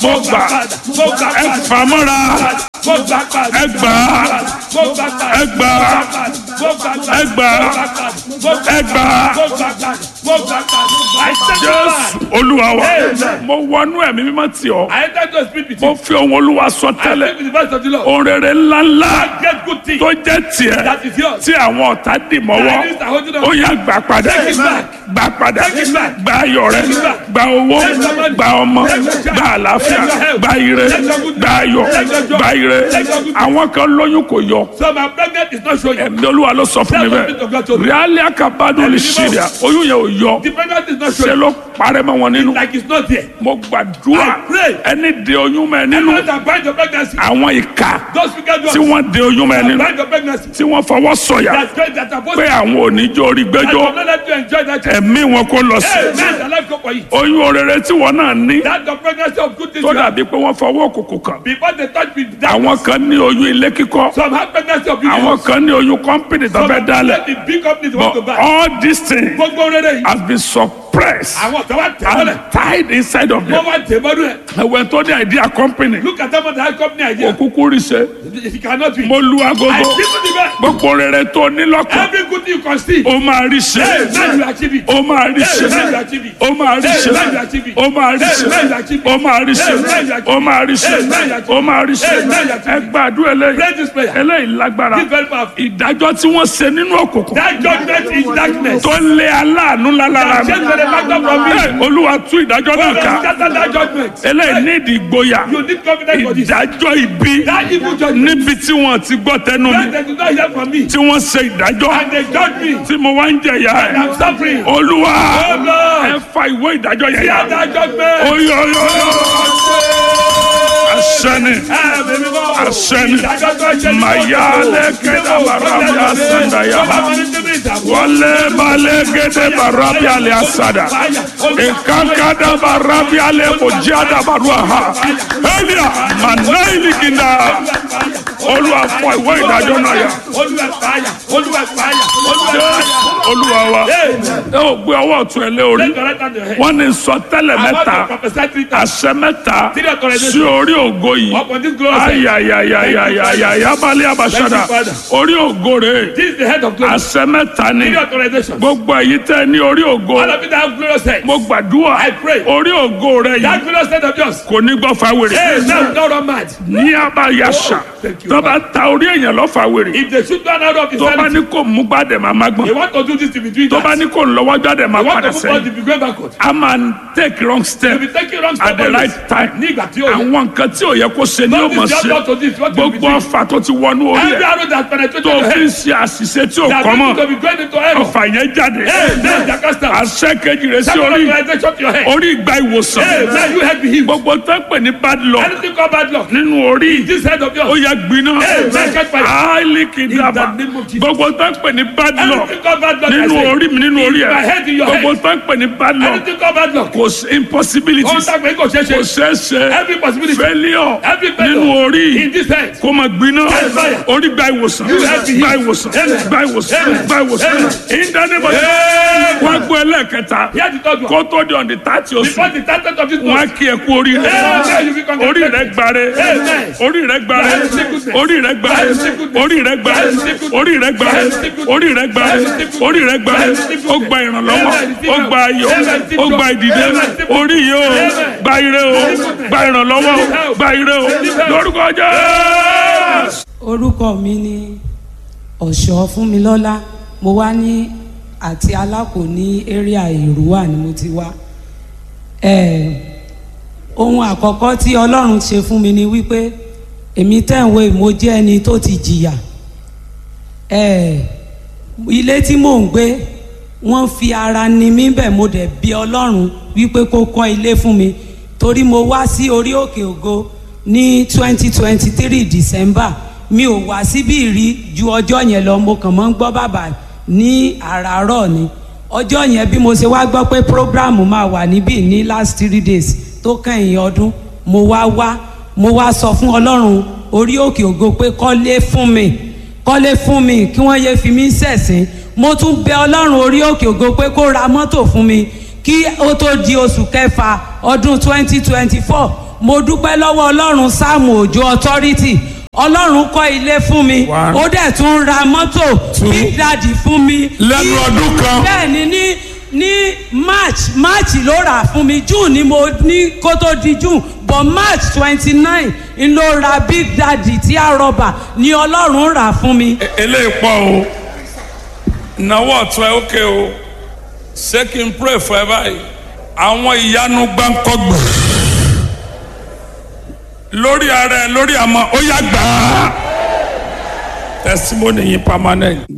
mo gbà ẹ fà mọ́ra ẹ gbà ẹ gbà ẹ gbà ẹ gbà jésù olúwa wa mo wọnú ẹ̀mí mímọ́ tì ọ́ I enter to speak with mo you. fi ohun olúwa sọ I tẹ́lẹ̀ speak with the voice of the Lord. ohun rere ńláńlá Get good things tó jẹ́ tiẹ̀ that is yours. tí àwọn ọ̀tá dì mọ́wọ́ Enemies are holding on. ó yá gbà padà Take it back. gbà padà Take it back. gba ayọ̀ rẹ Take it back. gba owó Take your money. gba ọmọ Take your child. gba àlàáfíà Take your health. gba ire Take your good gba ayọ̀ Take your job. gba ire Take your good àwọn kan lóyún kò yọ So my pregnant is not showing. ẹ̀mí olúwa ló sọ fún mi Tell the people of God to bẹ́ẹ̀ me. ríálí àkàbádùn lè ṣe rẹ̀ oyún yẹn ò yọ The pregnant is not ṣe showing. ló parẹ́ mọ́ wọn nínú Like it's not there. mo gbàdúrà I pray. ẹni de oyún mọ́ ẹ nínú Everyone that bind your pregnancy. àwọn ìka Those wicked tí ones wọ́n de oyún mọ́ ẹ that nínú bind your pregnancy. tí wọ́n fọwọ́ sọ̀yà That's great that are supposed pé to. àwọn oníjó orí I gbẹ́jọ́ will not let you enjoy that. child. ẹ̀mí wọn kó lọ sí Hey, man, the life go for you. oyún orere tí wọ́n náà ní That's the pregnancy of good things. tó you have. dàbí pé wọ́n fọwọ́ òkùnkùn kàn Before they touch me, that àwọn kan ní oyún ilé kíkọ́ some have pregnancy of àwọn beauty. kan ní oyún kọ́mpìnì tó Some fẹ́ have dálẹ̀ the big companies want to but buy. all these things Gbogbo rere yìí. has been suppressed Àwọn kan wá tẹ̀ mọ́lẹ̀. and tied inside of Wọ́n them wá tẹ̀ mọ́lẹ̀ ẹ̀. ẹ̀wẹ̀ tó ní idea company Look at them on the high company idea. òkúkú rí ṣe It cannot be. mo lu I agogo give you the best. gbogbo rere tó ní lọ́kàn Every good thing you can see. ó máa rí ṣe Hey, man, you achieve it. ó máa rí ṣe Hey, man, you achieve it. ó máa rí ṣe Hey, man, you achieve it. ó máa rí ṣe Hey, man, you achieve it. ó máa rí ṣe Hey, man, you achieve it. ó máa rí ṣe Hey, man, you achieve it. ó máa rí ṣe Hey, man, you achieve ẹ it. gbàdúrà eléyìí Pray this prayer. eléyìí lágbára This very powerful. ìdájọ́ tí wọ́n ṣe nínú òkùnkùn That judgment is darkness. tó lé aláàánú lálára mi Change the back from me. Hey, olúwa tú ìdájọ́ náà ká Scatter that judgment. eléyìí ní ìdí ìgboyà You need confidence for this. ìdájọ́ ibi That evil judgment. níbi tí wọ́n ti gbọ́ tẹnu mi When they do not hear from me. tí wọ́n ṣe ìdájọ́ And they judge me. tí mo wá ń jẹ̀yà And I'm ẹ̀ suffering. olúwa Oh Lord. ẹ fa ìwé ìdájọ́ yẹn Hear yà that judgment. oyoyo asẹ́ni asẹ́ni mayale kẹ́dà barabi asandaya wọlé balẹ̀ gẹ́dẹ́ barabi alẹ́ asada ìkankada barabi alẹ́ mojada barua ha elia manaili kinda olúwa fọ ìwé ìdájọ́ náà yà Olúwa fàyà. Olúwa fàyà. Olúwa fàyà. olúwa wa ẹ ò gbé ọwọ́ ọ̀tún ẹ lé orí Take your right hand to your head. wọ́n ní sọtẹ́lẹ̀ I want mẹ́ta to prophesy three times. àṣẹ mẹ́ta Three authorizations. sí orí ògo yìí Upon this glorious head. ayayayayaya balẹ̀ abasada Thank you, Father. orí ògo rẹ̀ This is the head of glory. àṣẹ mẹ́ta ni Three authorizations. gbogbo èyí tẹ́ ní orí ògo All of you that have glorious head. mo gbàdúrà I pray. orí ògo rẹ̀ That yìí glorious head of yours. kò ní gbọ́ fáwèrè Hey, now don't run mad. ní abayasa Oh, thank you, tó bá ta orí èèyàn lọ fáwèrè If they shoot one out of his tó bá hand, ní kò mú gbàdẹ̀ máa má gbọ́n they want to do this to be doing tó bá that. ní kò lọ́wọ́ gbàdẹ̀ máa They want padà to move on sẹ́yìn to be going backward. a máa ń take wrong step They be taking wrong at step the always. right time Ní ìgbà tí ó yẹ. àwọn nǹkan tí ò yẹ kó ṣe ni ó Don't mọ̀ be just ṣe not to this. What you be gbogbo doing. ọfà tó ti wọnú orí Every ẹ̀ arrow that penetrated tó your fi ń head. ṣe àṣìṣe tí ò That kọ́ mọ́ people to be going into error. ọfà yẹn jáde Hey, man, Jacasta. àṣẹ kejì rẹ̀ sí Second orí authorization to your head. orí ìgbà ìwòsàn Hey, man, you head be healed. gbogbo tó ń pè ní bad luck Anything called bad luck. nínú orí This head of ó yours. yẹ gbiná Hey, man, catch fire. áìlì kìdàbà In the name of Jesus. gbogbo tó ń pè ní bad luck Anything called bad luck. I nínú say. orí mi nínú orí In my ẹ̀ head, in your gbogbo head. tó ń pè ní bad luck Anything called bad luck. kò sí impossibility Ohun tá a pè é kò ṣeé kò ṣe. ṣeé ṣe Every possibility. failure Every failure. nínú orí In this head. kó máa gbiná Hey, fire. orí gba ìwòsàn You have been gba healed. ìwòsàn Amen. gba ìwòsàn Amen. gba ìwòsàn Amen. ìdánimọ̀ wọ́n gbọ́ ẹlẹ́ẹ̀kẹta Hear the third one. kó tó di ọ̀dì tààtì oṣù Before the target of this wọ́n á month. kí ẹ kú orí rẹ Amen. You be congratulated. orí rẹ gbare Amen. orí rẹ gbare That is sickness. orí rẹ gbare That is sickness. orí rẹ gbare That is sickness. orí rẹ gbare That is sickness. orí rẹ gbare That is sickness. orí rẹ gbare That is sickness. ó gba ìrànlọ́wọ́ Amen. ó gba ayọ̀ Amen. ó gba ìdìde Amen. orí yìí ó Amen. gba ire o gba ìrànlọ́wọ́ o gba ire o lórúkọ Jésù. orúkọ mi ni ọ̀ṣọ́ fúnmilọ́lá mo wá ní àti alákò ní area èrúwà ni mo ti wá Eh, ohun àkọ́kọ́ tí ọlọ́run ṣe fún mi ni wípé èmi tẹ̀wé mo jẹ́ ẹni tó ti jìyà Eh, ilé tí mò ń gbé wọ́n fi ara ni mí bẹ̀ mo dẹ̀ bí ọlọ́run wípé kó kọ́ ilé fún mi torí mo wá sí orí òkè ògo ní twenty twenty three december mi ò wá síbí rí ju ọjọ́ yẹn lọ mo kàn mọ́ ń gbọ́ bàbá ní àràárọ̀ ni ọjọ́ yẹn bí mo ṣe wá gbọ́ pé program máa wà níbí ní last three days tó kẹ́yìn ọdún mo wá wá mo wá sọ fún ọlọ́run orí òkè ògo pé kọ́lé fún mi kọ́lé fún mi kí wọ́n yé fi mí ṣẹ̀sín mo tún bẹ ọlọ́run orí òkè ògo pé kó ra mọ́tò fún mi kí ó tó di oṣù kẹfà ọdún twenty twenty four mo dúpẹ́ lọ́wọ́ ọlọ́run sáàmù òjò authority ọlọ́run kọ́ ilé fún mi One. ó dẹ̀ tún ra mọ́tò Two. big daddy fún mi lẹ́nu Ní- ọdún kan bẹ́ẹ̀ ni ní ní march march ló rà fún mi june ni mo ní kó tó di june but march twenty nine n ló ra big daddy tí a rọba ni ọlọ́run rà fún mi. E- eléyìí pọ̀ o ìnáwó ọ̀tún ẹ ókè o ṣé kí n pray for ẹ báyìí àwọn ìyanu gbáǹkọ́gbè lórí ara ẹ lórí àmọ́ ó yá gbà á testimony yìí permanent.